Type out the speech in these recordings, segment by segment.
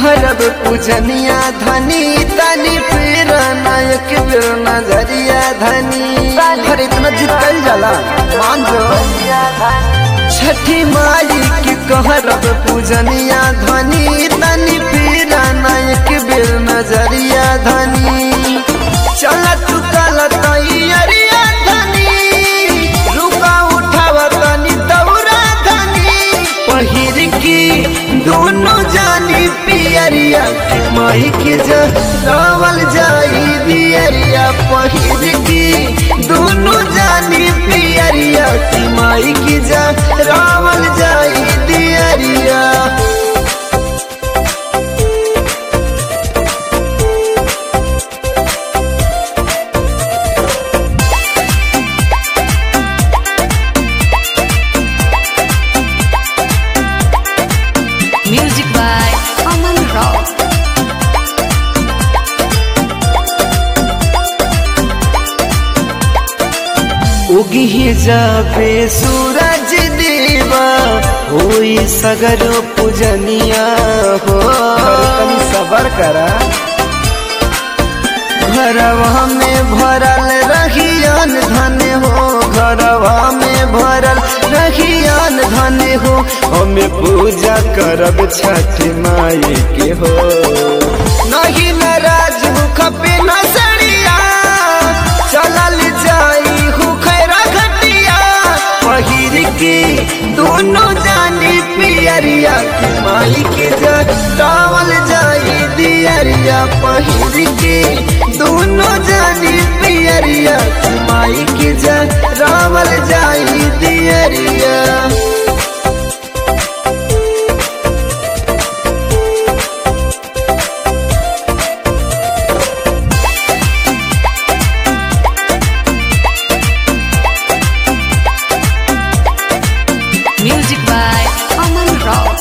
कहरब पूजनिया धनी तनी फिर नायक फिर नजरिया धनी अरे इतना जितल जाला मान जो छठी माई की कहरब पूजनिया धनी तनी फिर नायक फिर नजरिया धनी चल तू कल तैयारिया धनी रुका उठाव तनी दौरा धनी पहिर की दोनों जानी पियरिया माई के जावल जाई दियरिया पहिर की दोनों जानी पियरिया माई की जा रावल जाई दियरिया Music by Aman Rao. उगी जाबे सूरज देवा होई सगरो पूजनिया हो तनी सबर करा घरवा में भरल रहियन धन हो घरवा में भरल रहियन धन हो हमें पूजा करब छठ माई के हो नहीं नाराज हो खपे न सड़िया चलल जाई हूँ खैरा घटिया पहिर के दोनों जानी पियरिया माई के जावल जाई दियरिया पहिर के दोनों जानी पियरिया माई के जावल जाई दियरिया Music by Aman Rao.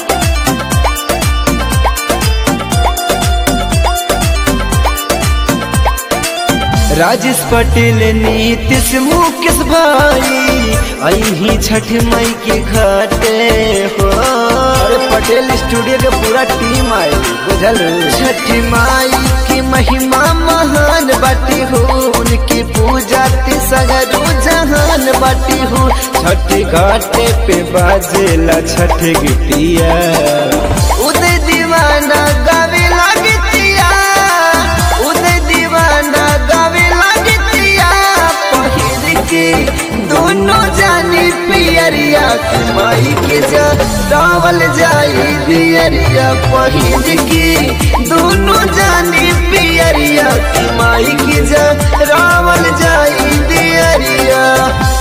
Rajesh Patel Nitish Mukesh भाई अही छठ मई के घाटे हो अरे पटेल स्टूडियो के पूरा टीम आई बुझल छठ माई की महिमा महान बाटी हो उनकी पूजा ती सगरो जहान बाटी हो छठ घाटे पे बाजेला छठ गिटिया उदय दीवाना गावे लागतिया उदय दीवाना गावे लागतिया पहिर के दोनों जानी पियरिया माई के जा रावल जाई दियरिया पहिर के दोनों जानी पियरिया माई के जा रावल जाई दियरिया